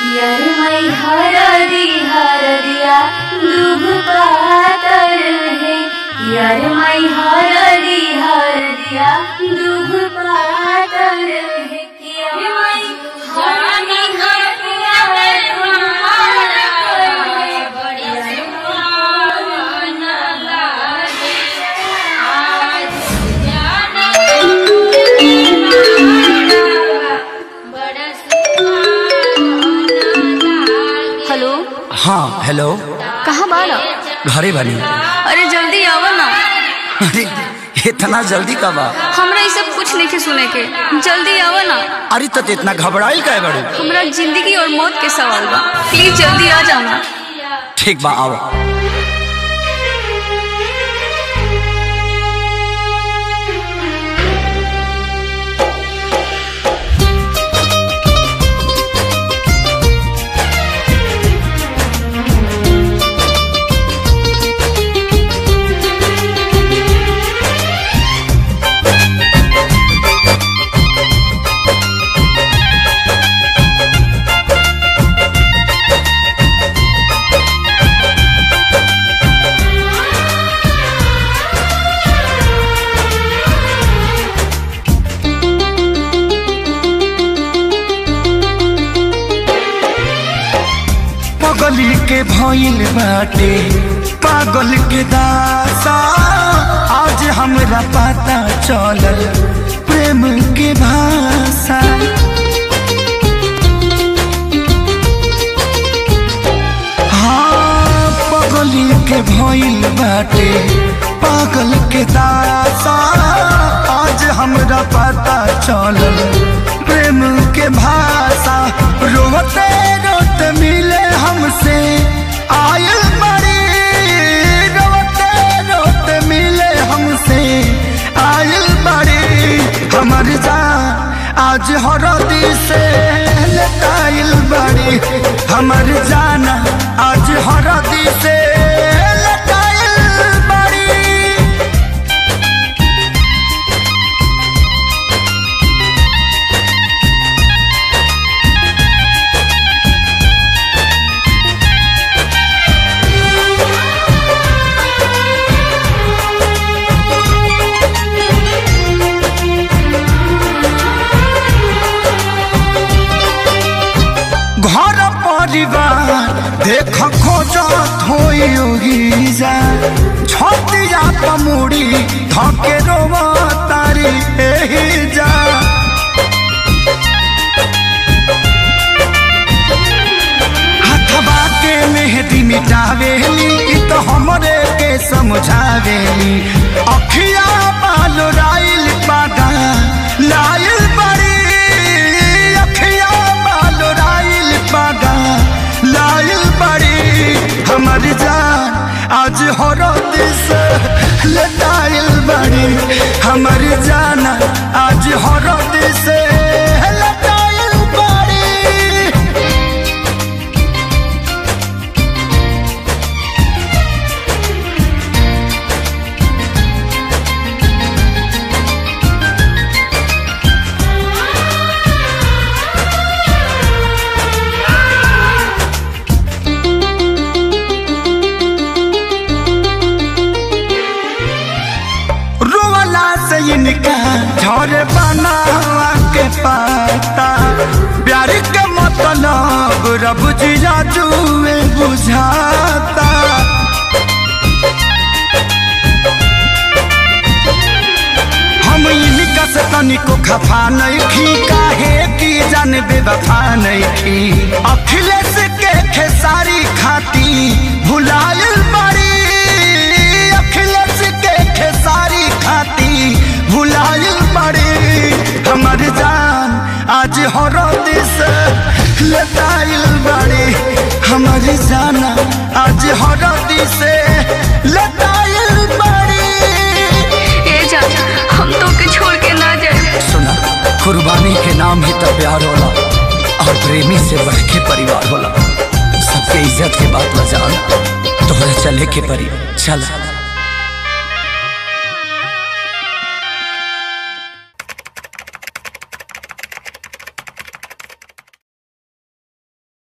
यार मई हरदी हरदिया दुभ पातर है यार मई हरदी हरदिया दुभ पातर है यार मई हरदी हरदिया दुभ पातर है यार हेलो हाँ हेलो कहाँ बाड़ा घरे बनी अरे जल्दी आवा ना अरे इतना जल्दी कब आ हमरा ये सब कुछ नहीं के सुने के जल्दी आवा ना अरे तो इतना घबराइल का बड़ू हमरा जिंदगी और मौत के सवाल बा प्लीज जल्दी आ जाना ठीक बा आओ पगली के भइल बाटे पागल के दासा आज हमरा पता चलल प्रेम के भाषा हाँ पगली के भइल बाटे पागल के दासा आज हमरा पता चलल प्रेम के भाषा रोते रोते मिले हमसे आयल बड़ी रोते रोते मिले हमसे आयल बड़ी हमर जान आज हरदी से लटाइल बड़ी हमर जान आज हरदी से लटाइल बड़ी घर परिवार देख खोजत होई जा छतिया पमुड़ी धके रोवा तारी एही जा हथवा के मेहदी मिटावेली इ तो हमरे के समझावेली अखिया बाल राइल पादा लाइल बड़ी अखिया बाल राइल पादा लाइल बड़ी हमर जान आज हरद से लटाइल बड़ी हमर जान आज हरद से लटाइल बड़ी रोवला से इनका झरे बनावा के पाता प्यार के मतलब रब जिया जुए बुझाता हम इनका से तनिको खफा नहीं खी काहे की जान बेवफा नहीं खी अखिलेश के खेसारी खाती भुलायल बड़ी अखिलेश के खेसारी खाती भुलायल बड़ी हमर जान आज हरद से लटाइल बड़ी हमर जान आज हरद से लटाइल बड़ी ए जा हम तो के छोड़ के ना जाए सुना कुर्बानी के नाम ही तो प्यार होला और प्रेमी से बढ़ के परिवार होला सबके इज्जत के बात बजान तोहरा चले के परी चल